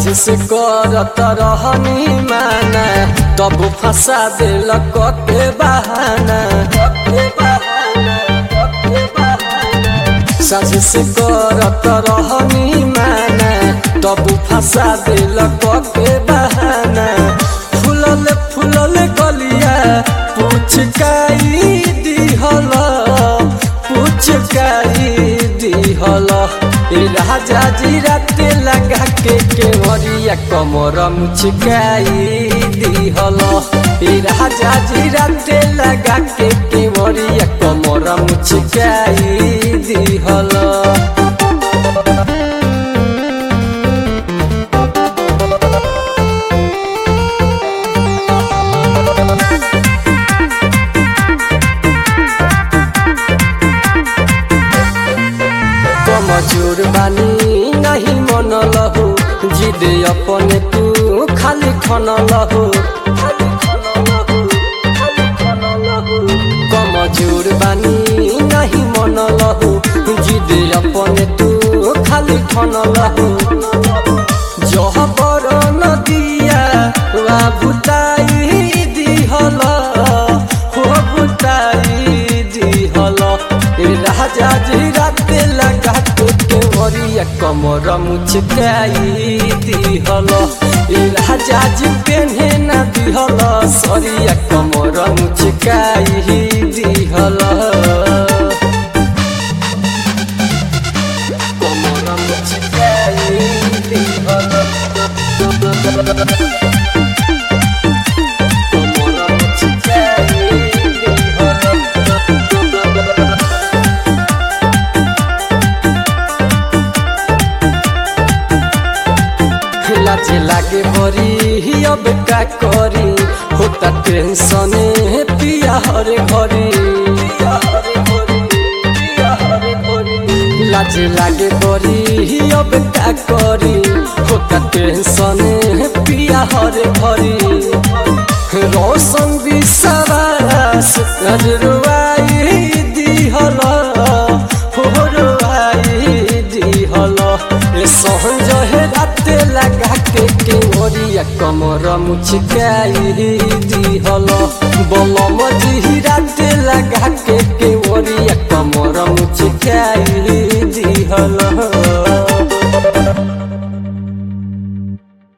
से करत रहनी माना तब फंसा दिल के बहाना सास से करत रहनी माना तब फंसा दिल के बहाना फुलल फुलल गलिया पुचकाई दिहल पुचकाई दिहल ए राजा जी राते लगा के केवरिया कमर मुचकाई दिहल ए राजा जी राते लगा के केवरिया कमर मुचकाई दिहल कमजोर बानी नहीं मन लहु जिद अपने तू खाली खन लहु कमजोर बानी नहीं मन लहु जिद अपने तू खाली खन लहु जह बर नदिया वा भुताई दिहल हो भुताई दिहल ए राजा जी राते लगा के केवरिया कमर मुचकाई दिहल ए राजा जी पेन्हे ना दिहल सरिया कमर मुचकाई दिहल कमर मुचकाई दिहल कमर मुचकाई दिहल लाजे लागे बरी अब का करी होता टेंशन पिया हरे घरी लाजे लागे बरी अब का करी होता टेंशन पिया हरे घरी रोशन विश्वास नजरुआई दिहल हो रुआई दिहल ए सहज हे राते लगा के केवरिया कमर मुचकाई दिहल बलम जी राते लगा के केवरिया कमर मुचकाई दिहल